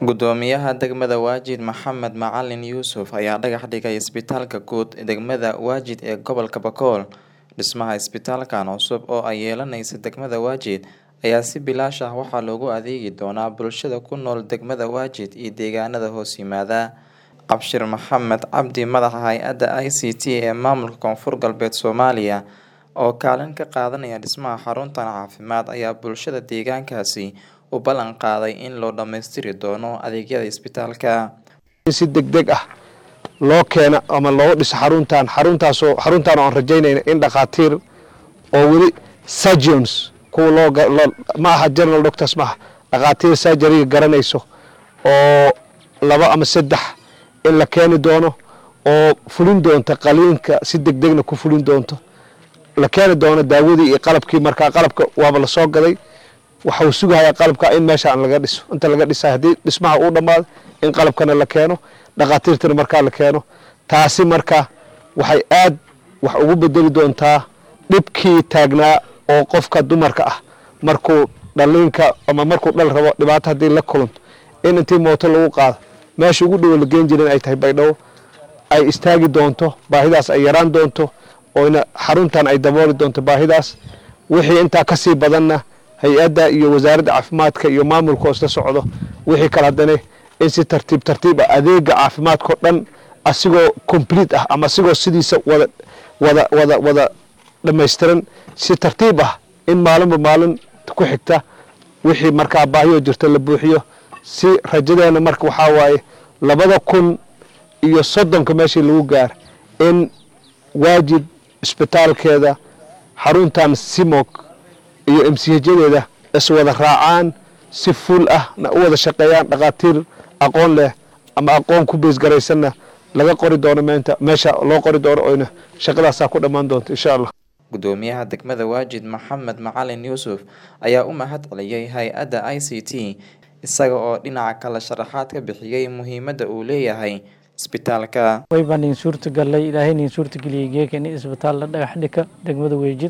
Gudoomiyaha degmada Wajir Maxamed Macalin Yuusuf ayaa dhagax dhigay isbitaalka guud ee degmada Wajir ee gobolka Bakool. Dhismaha isbitaalkan cusub oo ay yeelanayso degmada Wajir ayaa si bilaash ah waxaa loogu adeegi doonaa bulshada ku nool degmada Wajir iyo deegaanada hoos yimaada. Cabshir Maxamed Cabdi madaxa hay-adda ICT ee maamulka Koonfur Galbeed Soomaaliya oo kaalin ka qaadanaya dhismaha xaruntan caafimaad ayaa bulshada deegaankaasi u ballan qaaday in loo dhammaystiri doono adeegyada isbitaalka. si degdeg ah loo keeno ama loo dhiso xaruntan xaruntaasoo xaruntaan oo aan rajaynayna in dhakhaatiir oo weli surgeons kuwa loo ga- loo- ma aha general doctors ma aha dhakhaatiir surgeryga garanayso oo laba ama saddex in la keeni doono oo fulin doonta qaliinka si degdegna ku fulin doonto la keeni doono daawadii iyo qalabkii markaa qalabka waaba la soo gaday waxa uu sugahayaa qalabka in meeshaan laga dhiso inta laga dhisay haddii dhismaha uu dhammaado in qalabkana la keeno dhakhaatiirtana markaa la keeno taasi marka waxay aad wax ugu bedeli doontaa dhibkii taagnaa oo qofka dumarka ah markuu dhaliinka ama markuu dhal rabo dhibaato haddii la kulanto in intii mooto lagu qaado meesha ugu dhowo la geen jirin ay tahay baydhabo ay istaagi doonto baahidaas ay yaraan doonto oyna xaruntan ay dabooli doonto baahidaas wixii intaa ka sii badanna hay-adda iyo wasaaradda caafimaadka iyo maamulka oo isla socdo wixii kale haddana in si tartiib tartiib ah adeega caafimaadka oo dhan asigoo complete ah ama asigoo sidiisa wada wada wada wada dhammaystiran si tartiib ah in maalinba maalin ku xigta wixii markaa baahiyoo jirta la buuxiyo si rajadeena marka waxaa waaye labada kun iyo soddonka meeshii lagu gaar in waajib isbitaalkeeda xaruntan simok iyo mchjadeeda iswada raacaan si fuul ah na u wada shaqeeyaan dhakhaatiir aqoon leh ama aqoon ku beesgaraysanna laga qori doono meenta meesha loo qori doono oyna shaqadaasaa ku dhammaan doonto insha allah Gudoomiyaha degmada Wajir Maxamed Macalin Yuusuf ayaa u mahad celiyay hay-adda ICT isaga oo dhinaca kale sharaxaad ka bixiyay muhiimadda uu leeyahay isbitaalka. way baan idin suurtagalay ilaahay idin suurtageliyey geeka in isbitaal la dhagax dhika degmada weejid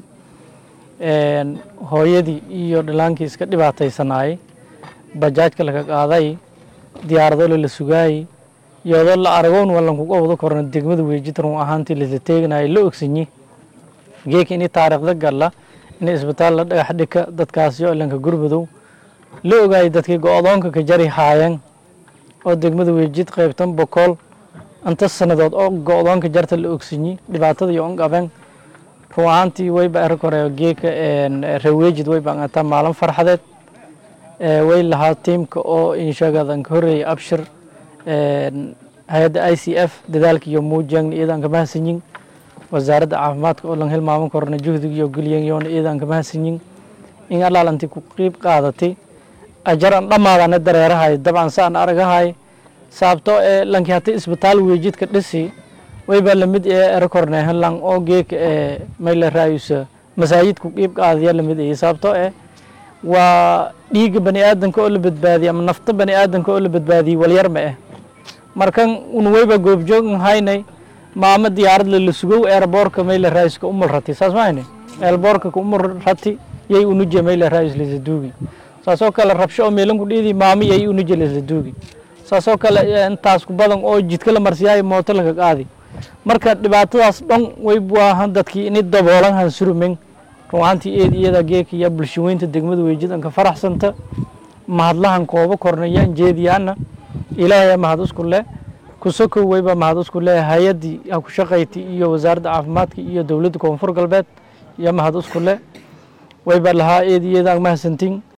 Een, hooyadii iyo dhalaankii iska dhibaataysanaayay bajaajka laga qaaday diyaarado la sugaayay iyadoo la aragoon wallan kuga wada korna degmada weejid run ahaantii lasla teeganayay la ogsanyi geeka ini taariikhda galla in isbitaal la dhagax dhika dadkaasi oo ilanka gurmadow la ogaayay dadkii go-doonka ka jari haayeen oo degmada weejid qaybtan bokool inta sanadood oo go-doonka jarta la ogsanyi dhibaatada iyo on qabeen run ahaantii wayba erag hore geeka reweejid wayba angataa maalin farxadeed Ee, way lahaa tiimka oo inshagadan ka horreeyay abshir een, hay-adda i c f dadaalka iyo muujang iyadan ka mahadsanyin wasaaradda caafimaadka oo lan hilmaaman korna juhdiga iyo gulyan yoona iyadan ka mahadsanyin in alaalanti ku qiib qaadatay ajaran dhammaadana dareerahay dabcan saan aragahay sababto ee lankii hata isbitaal weejidka dhisi wayba lamid ee erag horne helan oo geeka ee mayla raayusa masaajidku qiib qaadaya lamid ee sababto ee waa dhiigga bani aadanka oo la badbaadiyay ama nafta bani aadanka oo la badbaadiyey walyar ma ah markan un wayba goobjoog haynay maama diyaarad la sugow eerboorka mayla raayiska umul rati saas ma hayne eerboorka ka umul rati yay unuje mayla raayis lisa duugi saasoo kale rabsho oo meelan ku dhiidi maami yay unuje lisa duugi saasoo kale eh, intaas ku badan oo jidka la marsiyaayo mooto laga qaadi marka dhibaatadaas dhan way buahan dadkii ini daboolan han surumen run ahaantii eed iyada geeka iyo bulshaweynta degmada weejidanka faraxsanta mahadlahan kooba kornayaan jeediyaana ilaahay mahad isku leh kusokow wayba mahad isku leh hay-addii ha ku shaqayti iyo wasaaradda caafimaadka iyo dowladda koonfur galbeed iyo mahad isku leh wayba lahaa eed iyada mahadsantin